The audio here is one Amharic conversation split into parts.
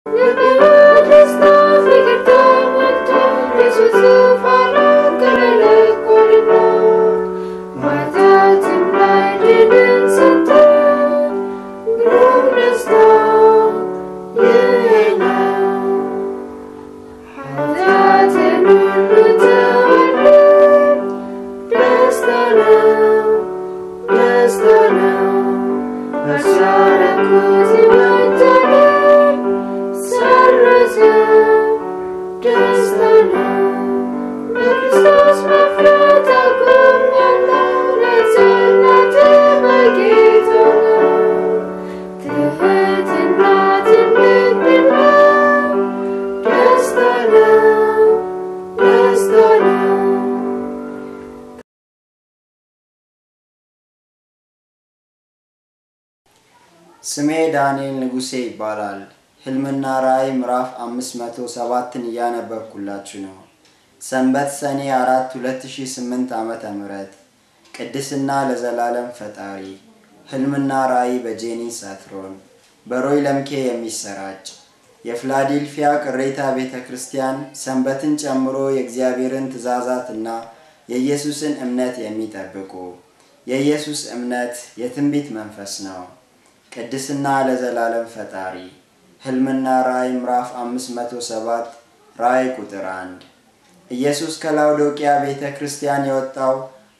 ስሜ ዳንኤል ንጉሴ ይባላል። ህልምና ራእይ ምዕራፍ 507ን እያነበብኩላችሁ ነው። ሰንበት ሰኔ 4 2008 ዓመተ ምህረት ቅድስና ለዘላለም ፈጣሪ ህልምና ራእይ በጄኒ ሳትሮን በሮይ ለምኬ የሚሰራጭ የፊላዴልፊያ ቅሬታ ቤተ ክርስቲያን ሰንበትን ጨምሮ የእግዚአብሔርን ትእዛዛትና የኢየሱስን እምነት የሚጠብቁ የኢየሱስ እምነት የትንቢት መንፈስ ነው። ቅድስና ለዘላለም ፈጣሪ ህልምና ራእይ ምዕራፍ 507 ራእይ ቁጥር 1 ኢየሱስ ከላውዶቅያ ቤተ ክርስቲያን የወጣው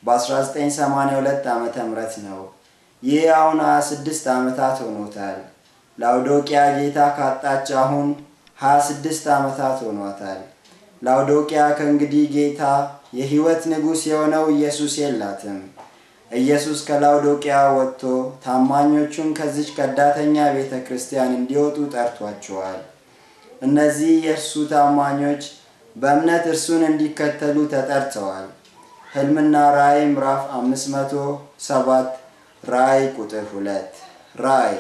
በ1982 ዓ ም ነው። ይህ አሁን 26 ዓመታት ሆኖታል። ላውዶቅያ ጌታ ካጣች አሁን 26 ዓመታት ሆኗታል። ላውዶቅያ ከእንግዲህ ጌታ የሕይወት ንጉሥ የሆነው ኢየሱስ የላትም። ኢየሱስ ከላውዶቅያ ወጥቶ ታማኞቹን ከዚች ከዳተኛ ቤተ ክርስቲያን እንዲወጡ ጠርቷቸዋል። እነዚህ የእርሱ ታማኞች በእምነት እርሱን እንዲከተሉ ተጠርተዋል። ህልምና ራእይ ምዕራፍ 507 ራእይ ቁጥር 2 ራእይ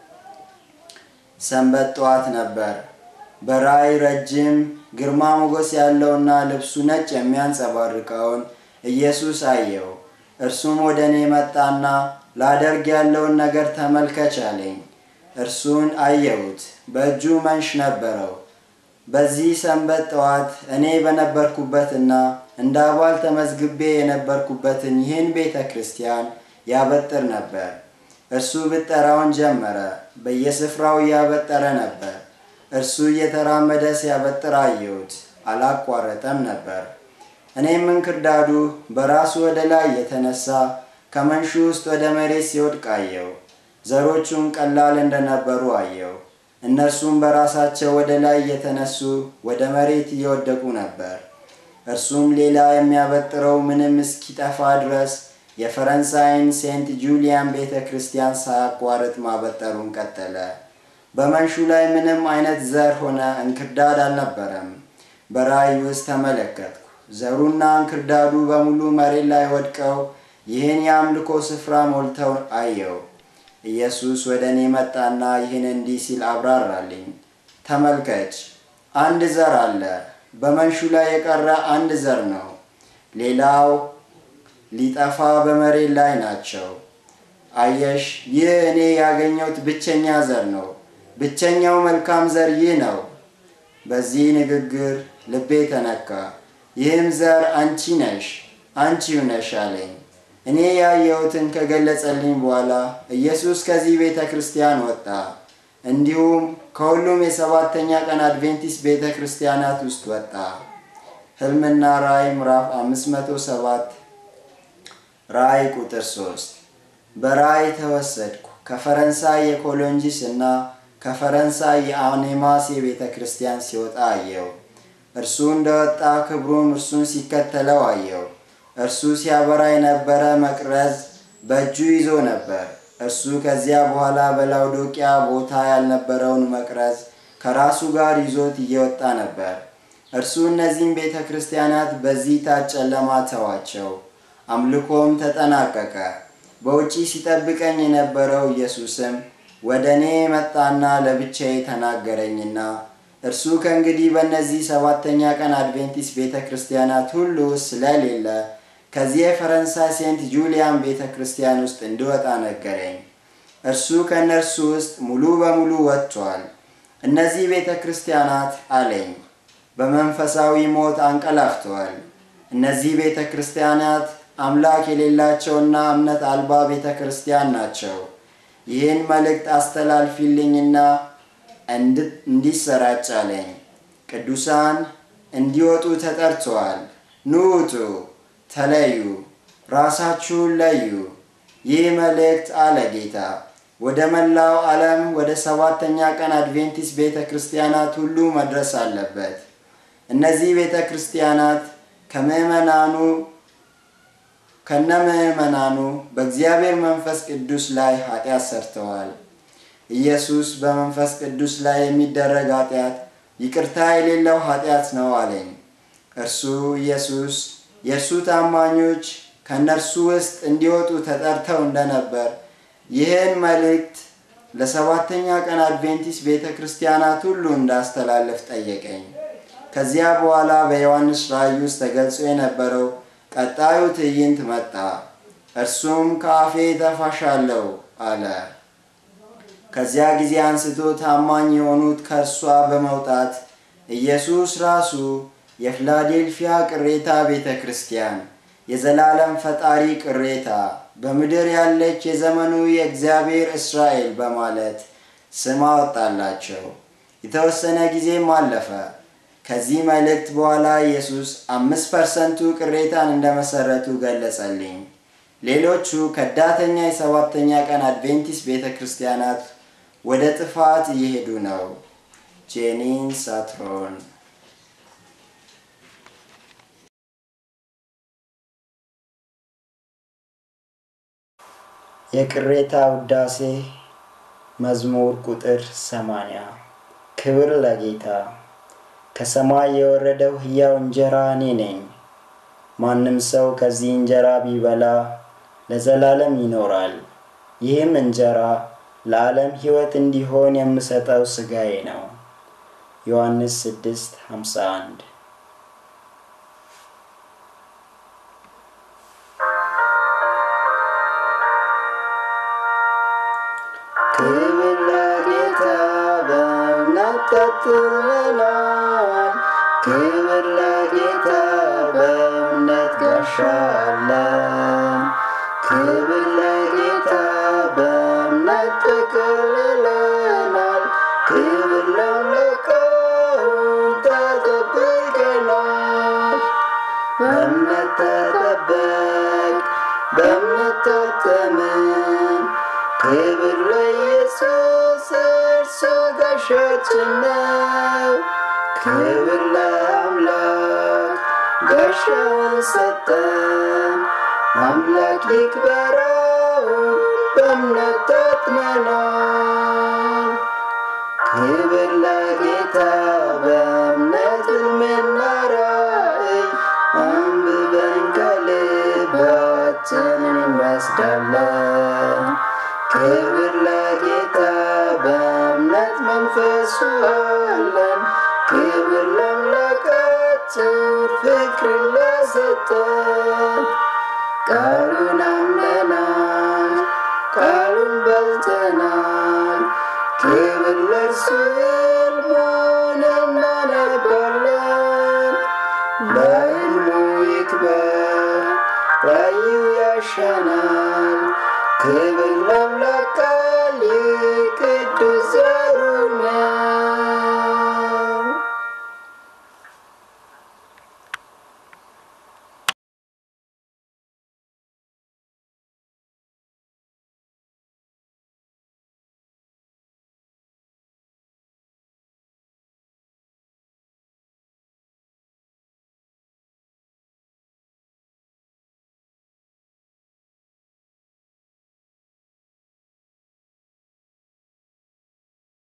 ሰንበት ጠዋት ነበር። በራእይ ረጅም ግርማ ሞገስ ያለውና ልብሱ ነጭ የሚያንጸባርቀውን ኢየሱስ አየው። እርሱም ወደ እኔ መጣና ላደርግ ያለውን ነገር ተመልከች አለኝ። እርሱን አየሁት፣ በእጁ መንሽ ነበረው። በዚህ ሰንበት ጠዋት እኔ በነበርኩበትና እንደ አባል ተመዝግቤ የነበርኩበትን ይህን ቤተ ክርስቲያን ያበጥር ነበር። እርሱ ብጠራውን ጀመረ፣ በየስፍራው እያበጠረ ነበር። እርሱ እየተራመደ ሲያበጥር አየሁት፣ አላቋረጠም ነበር። እኔም እንክርዳዱ በራሱ ወደ ላይ የተነሳ ከመንሹ ውስጥ ወደ መሬት ሲወድቅ አየው። ዘሮቹም ቀላል እንደነበሩ አየው። እነርሱም በራሳቸው ወደ ላይ እየተነሱ ወደ መሬት እየወደቁ ነበር። እርሱም ሌላ የሚያበጥረው ምንም እስኪጠፋ ድረስ የፈረንሳይን ሴንት ጁሊያን ቤተ ክርስቲያን ሳያቋርጥ ማበጠሩን ቀጠለ። በመንሹ ላይ ምንም አይነት ዘር ሆነ እንክርዳድ አልነበረም። በራእይ ውስጥ ተመለከትኩ። ዘሩና እንክርዳዱ በሙሉ መሬት ላይ ወድቀው ይህን የአምልኮ ስፍራ ሞልተው አየው። ኢየሱስ ወደ እኔ መጣና ይህን እንዲህ ሲል አብራራልኝ። ተመልከች፣ አንድ ዘር አለ። በመንሹ ላይ የቀረ አንድ ዘር ነው። ሌላው ሊጠፋ በመሬት ላይ ናቸው። አየሽ፣ ይህ እኔ ያገኘሁት ብቸኛ ዘር ነው። ብቸኛው መልካም ዘር ይህ ነው። በዚህ ንግግር ልቤ ተነካ። ይህም ዘር አንቺ ነሽ፣ አንቺው ነሽ አለኝ። እኔ ያየሁትን ከገለጸልኝ በኋላ ኢየሱስ ከዚህ ቤተ ክርስቲያን ወጣ። እንዲሁም ከሁሉም የሰባተኛ ቀን አድቬንቲስት ቤተ ክርስቲያናት ውስጥ ወጣ። ህልምና ራእይ ምዕራፍ 507 ራእይ ቁጥር 3 በራእይ ተወሰድኩ። ከፈረንሳይ የኮሎንጂስ እና ከፈረንሳይ የአኔማስ የቤተ ክርስቲያን ሲወጣ አየው። እርሱ እንደወጣ ክብሩን እርሱን ሲከተለው አየው። እርሱ ሲያበራ የነበረ መቅረዝ በእጁ ይዞ ነበር። እርሱ ከዚያ በኋላ በላውዶቅያ ቦታ ያልነበረውን መቅረዝ ከራሱ ጋር ይዞት እየወጣ ነበር። እርሱ እነዚህም ቤተ ክርስቲያናት በዚህ ታች ጨለማ ተዋቸው። አምልኮም ተጠናቀቀ። በውጪ ሲጠብቀኝ የነበረው ኢየሱስም ወደ እኔ መጣና ለብቻዬ ተናገረኝና እርሱ ከእንግዲህ በእነዚህ ሰባተኛ ቀን አድቬንቲስት ቤተ ክርስቲያናት ሁሉ ስለሌለ ከዚህ የፈረንሳይ ሴንት ጁሊያን ቤተ ክርስቲያን ውስጥ እንድወጣ ነገረኝ። እርሱ ከእነርሱ ውስጥ ሙሉ በሙሉ ወጥቷል። እነዚህ ቤተ ክርስቲያናት አለኝ በመንፈሳዊ ሞት አንቀላፍተዋል። እነዚህ ቤተ ክርስቲያናት አምላክ የሌላቸውና እምነት አልባ ቤተ ክርስቲያን ናቸው። ይህን መልእክት አስተላልፊልኝና እንዲሰራጭ አለኝ። ቅዱሳን እንዲወጡ ተጠርተዋል። ኑ ውጡ፣ ተለዩ፣ ራሳችሁን ለዩ። ይህ መልእክት አለ ጌታ ወደ መላው ዓለም ወደ ሰባተኛ ቀን አድቬንቲስት ቤተ ክርስቲያናት ሁሉ መድረስ አለበት። እነዚህ ቤተ ክርስቲያናት ከምዕመናኑ ከነ ምዕመናኑ በእግዚአብሔር መንፈስ ቅዱስ ላይ ኃጢአት ሰርተዋል። ኢየሱስ በመንፈስ ቅዱስ ላይ የሚደረግ ኃጢአት ይቅርታ የሌለው ኃጢአት ነው አለኝ። እርሱ ኢየሱስ የእርሱ ታማኞች ከእነርሱ ውስጥ እንዲወጡ ተጠርተው እንደነበር ይህን መልእክት ለሰባተኛ ቀን አድቬንቲስት ቤተ ክርስቲያናት ሁሉ እንዳስተላለፍ ጠየቀኝ። ከዚያ በኋላ በዮሐንስ ራእይ ውስጥ ተገልጾ የነበረው ቀጣዩ ትዕይንት መጣ። እርሱም ከአፌ ተፋሻለሁ አለ። ከዚያ ጊዜ አንስቶ ታማኝ የሆኑት ከእርሷ በመውጣት ኢየሱስ ራሱ የፊላዴልፊያ ቅሬታ ቤተ ክርስቲያን የዘላለም ፈጣሪ ቅሬታ በምድር ያለች የዘመኑ የእግዚአብሔር እስራኤል በማለት ስም አወጣላቸው። የተወሰነ ጊዜም አለፈ። ከዚህ መልእክት በኋላ ኢየሱስ አምስት ፐርሰንቱ ቅሬታን እንደመሰረቱ ገለጸልኝ። ሌሎቹ ከዳተኛ የሰባተኛ ቀን አድቬንቲስት ቤተ ክርስቲያናት ወደ ጥፋት እየሄዱ ነው። ጄኒን ሳትሮን የቅሬታ ውዳሴ መዝሙር ቁጥር ሰማንያ ክብር ለጌታ ከሰማይ የወረደው ሕያው እንጀራ እኔ ነኝ። ማንም ሰው ከዚህ እንጀራ ቢበላ ለዘላለም ይኖራል። ይህም እንጀራ ለዓለም ሕይወት እንዲሆን የምሰጠው ሥጋዬ ነው። ዮሐንስ 6 51 ክብር ለጌታ በእምነት ቀጥለናል። ክብር ለጌታ በእምነት ጋሻለን። ክብር ለጌታ በእምነት ተከልለናል። ክብር ለአምላካችን ተጠብቀናል። በእምነት ተጠበቅ፣ በእምነት ታተምን። ክብር ለኢየሱስ እርሱ ጋሻችን ነው። ክብር ለአምላክ ጋሻውን ሰጠን። አምላክ ይክበረው በእምነት ታጥመናል። ክብር ለጌታ በእምነት ሕልምና ራእይ አንብበን ከልባችን እንወስዳለን። ክብር ለጌታ በእምነት መንፈሱ አለን። ክብር ለአምላካችን ፍቅርን ለሰጠን ቃል